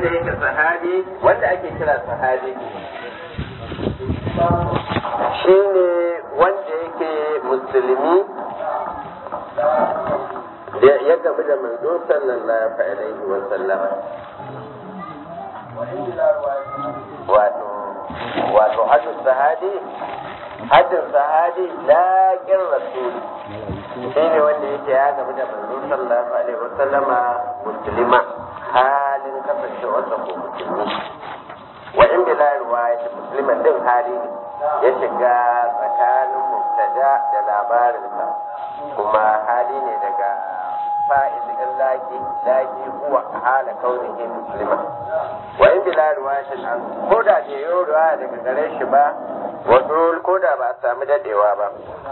da yake sahabi wanda ake kira sahabi shine wanda yake musulmi da ya gamu da manzo sallallahu alaihi wa sallama wato wato hadin sahabi hadin sahabi laƙin rasuli shi ne wanda yake ya gamu da manzo sallallahu alaihi wa sallama musulma halin kasancewarsa ko musulmi wa in bila riwayat musliman din hali ne ya shiga tsakanin mubtada da labarinsa kuma hali ne daga fa'il in laki laki huwa hala kaunihi muslima wa in bila riwayatin an ko da bai yi riwaya daga gare shi ba wato ko da ba a sami dadewa ba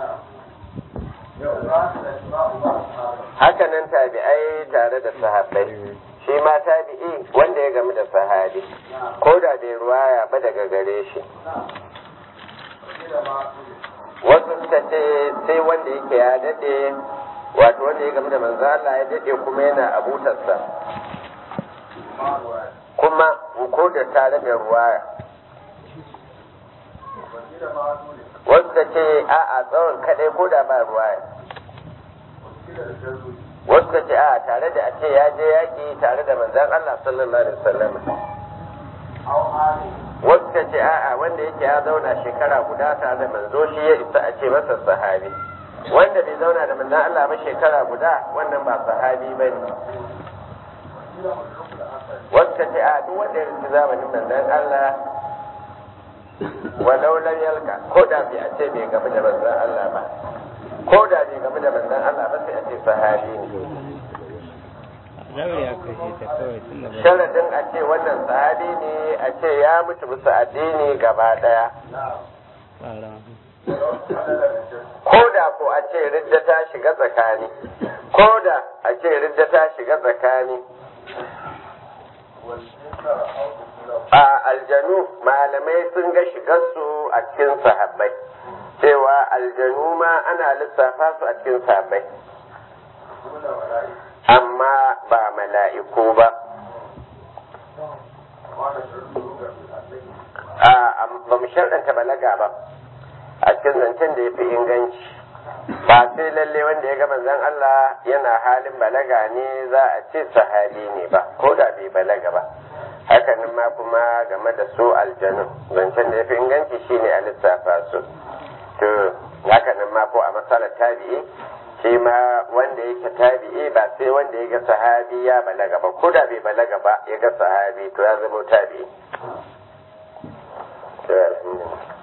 haka nan tabi'ai tare da sahabbai shi ma tabi'i wanda ya gamu da sahabi ko da bai ruwaya ba daga gare shi wasu suka ce sai wanda yake ya dade wato wanda ya gamu da manzo Allah ya dade kuma yana abutarsa kuma ko da tare da ruwaya wasu suka ce a'a tsawon kadai ko da ba ruwaya wasu ka ce a tare da a ce ya je yaƙi tare da manzan Allah sallallahu alaihi wasallam wasu ka ce a'a wanda yake ya zauna shekara guda tare da manzo shi ya isa a ce masa sahabi wanda bai zauna da manzan Allah ba shekara guda wannan ba sahabi ba ne wasu ka ce a duk wanda ya rinci zamanin manzan Allah walau lam yalka ko da bai a ce bai gamu da manzan Allah ba ko da bai game da manzon Allah ba sai a ce sahabi ne sharadin a ce wannan sahabi ne a ce ya mutu bisa addini gaba daya ko da ko a ce ridda ta shiga tsakani ko da a ce ridda ta shiga tsakani a aljanu malamai sun ga shigarsu a cikin sahabbai cewa aljanu ma ana lissafa su a cikin sabai amma ba mala'iku ba a ba mu sharɗanta balaga ba a cikin zancen da ya fi inganci ba sai lalle wanda ya ga manzon Allah yana halin balaga ne za a ce sahabi ne ba ko da bai balaga ba hakanan ma kuma game da su aljanu zancen da ya fi inganci shine a lissafa su to haka nan ma ko a matsalar tabi'i shi ma wanda yake tabi'i ba sai wanda ya ga sahabi ya balaga ba ko da bai balaga ba ya ga sahabi to ya zama tabi'i to alhamdulillah